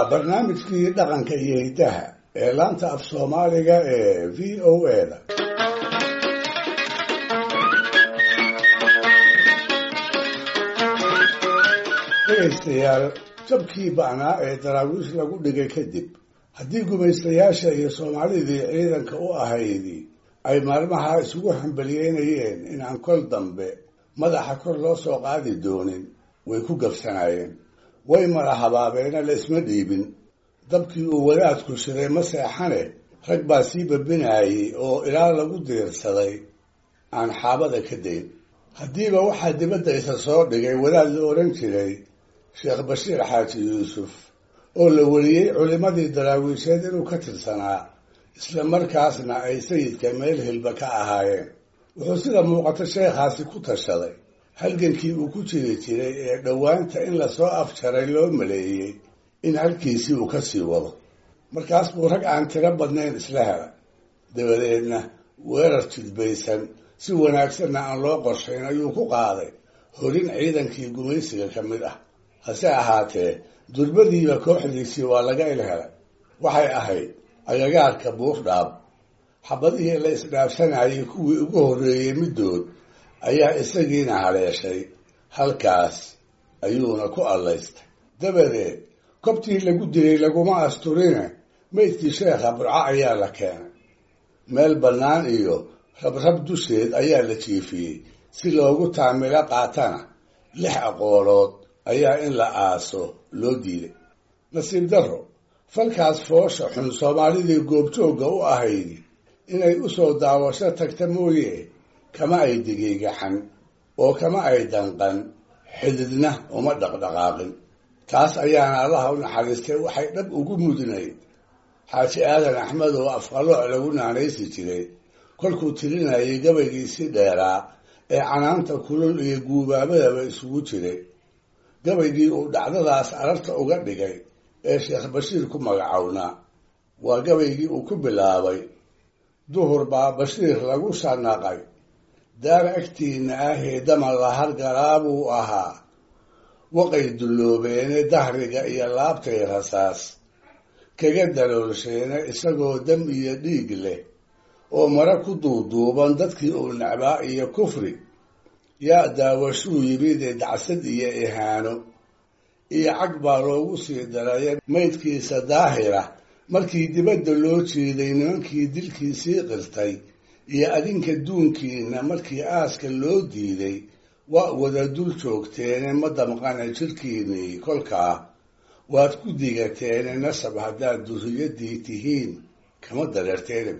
waa barnaamijkii dhaqanka iyo hiddaha ee laanta af soomaaliga ee v o a da dhegaystayaal jabkii ba'naa ee daraawiish lagu dhigay kadib haddii gumaystayaasha iyo soomaalidii ciidanka u ahaydi ay maalmaha isugu hambaliyeynayeen inaan kol dambe madaxa kor loo soo qaadi doonin way ku gabsanaayeen way mala habaabeena la isma dhiibin dabkii uu wadaadku shiday ma seexane rag baa sii babinaayey oo ilaa lagu diirsaday aan xaabada ka dayn haddiiba waxaa dibadda isa soo dhigay wadaad la odhan jiray sheekh bashiir xaaji yuusuf oo la weliyey culimmadii daraawiisheed inuu ka tirsanaa isla markaasna ay sayidka meel hilba ka ahaayeen wuxuu sida muuqato sheekhaasi ku tashaday halgankii uu ku jiri jiray ee dhowaanta in lasoo afjaray loo maleeyey in halkiisii uu ka sii wado markaas buu rag aan tiro badnayn isla hela dabadeedna weerar jidbaysan si wanaagsanna aan loo qorshayn ayuu ku qaaday horin ciidankii gumaysiga ka mid ah hase ahaatee durbadiiba kooxdiisii waa laga ilhelay waxay ahayd agagaarka buurdhaab xabadihii la isdhaafsanayay kuwii ugu horreeyey middood ayaa isagiina haleeshay halkaas ayuuna ku allaystay dabadeed kobtii lagu dilay laguma asturine maydkii sheekha burco ayaa la keenay meel bannaan iyo rabrab dusheed ayaa la jiifiyey si loogu taamilo qaatana lix aqoolood ayaa in la aaso loo diiday nasiib darro falkaas foosha xun soomaalidii goobjoogga u ahaydi inay u soo daawasho tagta mooye kama ay digiigaxan oo kama ay danqan xididna uma dhaqdhaqaaqin taas ayaana allaha u naxariistay waxay dhab ugu mudnayd xaaji aadan axmed oo afqalooc lagu naanaysi jiray kolkuu tirinayay gabaygiisii dheeraa ee canaanta kulul iyo guubaabadaba isugu jiray gabaygii uu dhacdadaas ararta uga dhigay ee sheekh bashiir ku magacownaa waa gabaygii uu ku bilaabay duhur baa bashiir lagu shanaqay daar agtiina ahee daman la hargalaa buu ahaa waqay dulloobeene dahriga iyo laabtay rasaas kaga daloolsheene isagoo dam iyo dhiig leh oo mare ku duuduuban dadkii uu necbaa iyo kufri yaa daawashuu yimidee dacsad iyo ihaano iyo cag baa loogu sii daraya maydkiisa daahira markii dibadda loo jeeday nimankii dilkiisii qirtay iyo adinka duunkiina markii aaska loo diiday waa wada dul joogteene ma damqana jirkiinnii kolkaa waad ku digateene nasab haddaad durriyaddii tihiin kama dareerteene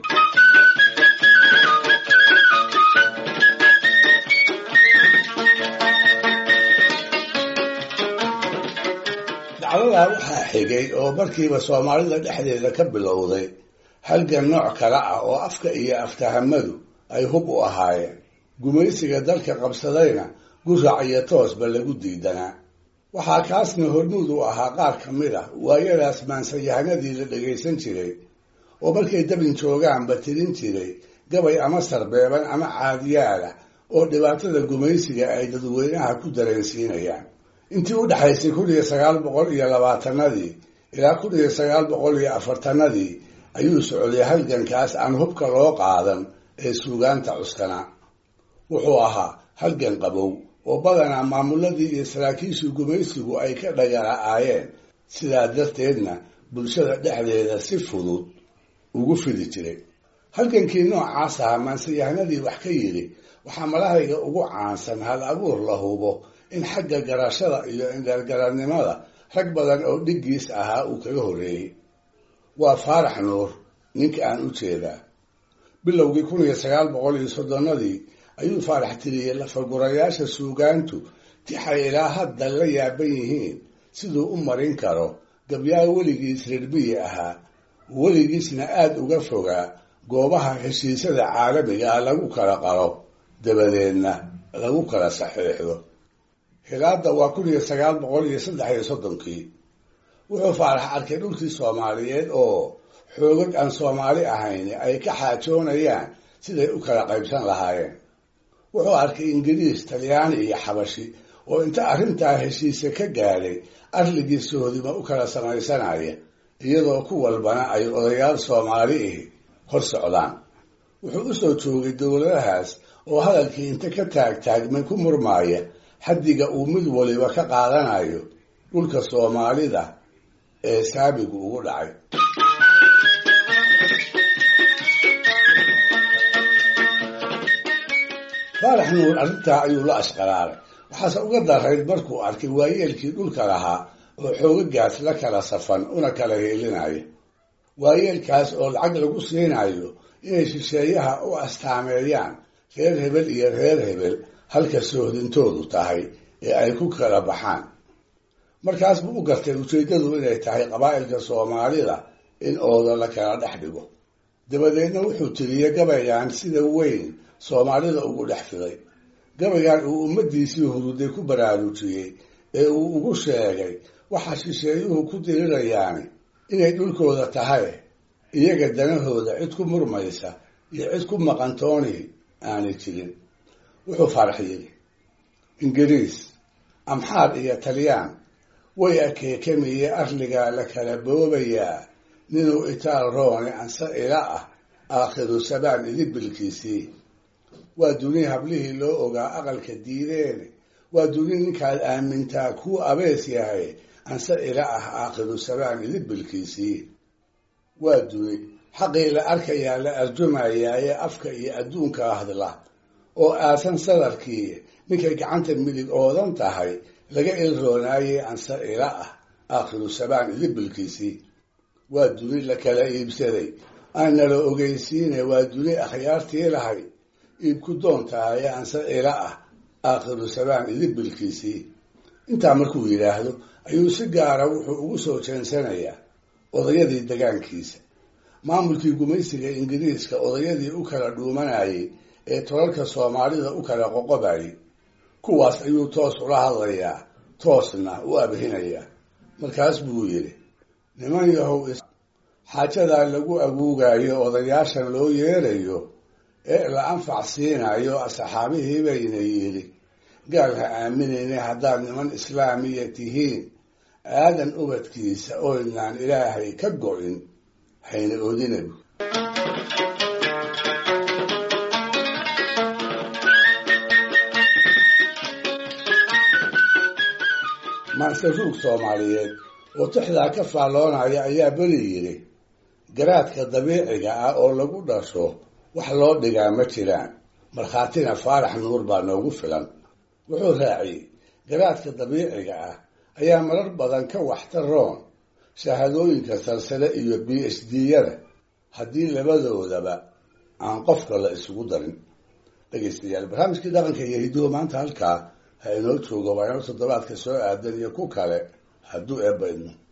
dacdadaa waxaa xigay oo markiiba soomaalida dhexdeeda ka bilowday halgan nooc kale ah oo afka iyo aftahamadu ay hub u ahaayeen gumaysiga dalka qabsadayna gurac iyo toosba lagu diidanaa waxaa kaasna hormuud u ahaa qaar ka mid ah waayadaas maansayahanadii la dhagaysan jiray oo markay dabin joogaanba tirin jiray gabay ama sarbeeban ama caadiyaala oo dhibaatada gumaysiga ay dadweynaha ku dareensiinayaan intii u dhexaysay kun iyo sagaal boqol iyo labaatanadii ilaa kun iyo sagaal boqol iyo afartanadii ayuu socday halgankaas aan hubka loo qaadan ee suugaanta cuskanaa wuxuu ahaa halgan qabow oo badanaa maamuladii iyo saraakiishii gumaysigu ay ka dhagara'aayeen sidaa darteedna bulshada dhexdeeda si fudud ugu fidi jiray halgankii noocaas ahaa maansayahanadii wax ka yidhi waxaa malahayga ugu caansan hal abuur la hubo in xagga garashada iyo indheergaradnimada rag badan oo dhiggiis ahaa uu kaga horreeyey waa faarax nuur ninka aan u jeedaa bilowgii kun iyo sagaal boqol iyo soddonadii ayuu faarax tiriyey lafagurayaasha suugaantu tixay ilaa hadda la yaaban yihiin siduu u marin karo gabyaa weligiis rirbiyi ahaa weligiisna aada uga fogaa goobaha heshiisyada caalamiga ah lagu kala qalo dabadeedna lagu kala saxiixdo hilaadda waa kun iyo sagaal boqol iyo saddex iyo soddonkii wuxuu faarax arkay dhulkii soomaaliyeed oo xoogag aan soomaali ahayn ay ka xaajoonayaan siday u kala qaybsan lahaayeen wuxuu arkay ingiriis talyaani iyo xabashi oo inta arrintaa heshiise ka gaadhay arligii sohodima u kala samaysanaya iyadoo ku walbana ay odayaal soomaali ihi hor socdaan wuxuu u soo joogay dowladahaas oo hadalkii inta ka taagtaagmay ku murmaaya xaddiga uu mid waliba ka qaadanayo dhulka soomaalida ee saabigu ugu dhacay faarax nuur arrintaa ayuu la ashqaraaray waxaase uga darayd markuu arkay waayeelkii dhulka lahaa oo xoogagaas la kala safan una kala heelinaya waayeelkaas oo lacag lagu siinayo inay shisheeyaha u astaameeyaan reer hebel iyo reer hebel halka soohdintoodu tahay ee ay ku kala baxaan markaas buu u gartay ujeeddadu inay tahay qabaa'ilka soomaalida in ooda la kala dhex dhigo dabadeedna wuxuu tiriyey gabaygan sida weyn soomaalida ugu dhex fiday gabaygan uu ummaddiisii huruday ku baraarujiyey ee uu ugu sheegay waxa shisheeyuhu ku dirirayaani inay dhulkooda tahay iyaga danahooda cid ku murmaysa iyo cid ku maqantooni aanay jirin wuxuu faarax yidhi ingiriis amxaar iyo talyaan way akeekamiye arligaa la kala boobayaa ninuu itaal roone anse ila ah aakhiru sabaan idibilkiisii waa duni hablihii loo ogaa aqalka diideene waa duni ninkaad aamintaa kuu abees yahay anse ila ah aakhiru sabaan idibilkiisii waa duni xaqii la arkayaa la arjumayaa ee afka iyo adduunka hadla oo aasan sadarkii ninkay gacanta midig oodan tahay laga ilroonaayey anse ila ah aakhiru sabaan idibilkiisii waa duni la kala iibsaday aan nala ogeysiine waa duni akhyaartii lahay iibku doontahaye anse ila ah aakhiru sabaan idibilkiisii intaa markuu yidhaahdo ayuu si gaara wuxuu ugu soo jeensanayaa odayadii degaankiisa maamulkii gumaysiga ingiriiska odayadii u kala dhuumanayay ee tolalka soomaalida u kala qoqobayay kuwaas ayuu toos ula hadlayaa toosna u abhinayaa markaas buu yidhi niman yahow xaajadaa lagu aguugayo odayaashan loo yeerayo ee la anfac siinayo asxaabihii bayna yidhi gaal ha aaminayne haddaad niman islaamiya tihiin aadan ubadkiisa oynaan ilaahay ka go-in hayna oodinabu maase ruug soomaaliyeed oo tixdaa ka faalloonaya ayaa beri yidhi garaadka dabiiciga ah oo lagu dhasho wax loo dhigaa ma jiraan markhaatina faarax nuur baa noogu filan wuxuu raaciyey garaadka dabiiciga ah ayaa marar badan ka waxtaroon shahaadooyinka salsale iyo b h d-yada haddii labadoodaba aan qofka la isugu darin dhegaystayaal barnaamijkii dhaqanka iyo hidduhu maanta halkaa ha inoo joogo waa inoo toddobaadka soo aadan iyo ku kale hadduu eebba idmo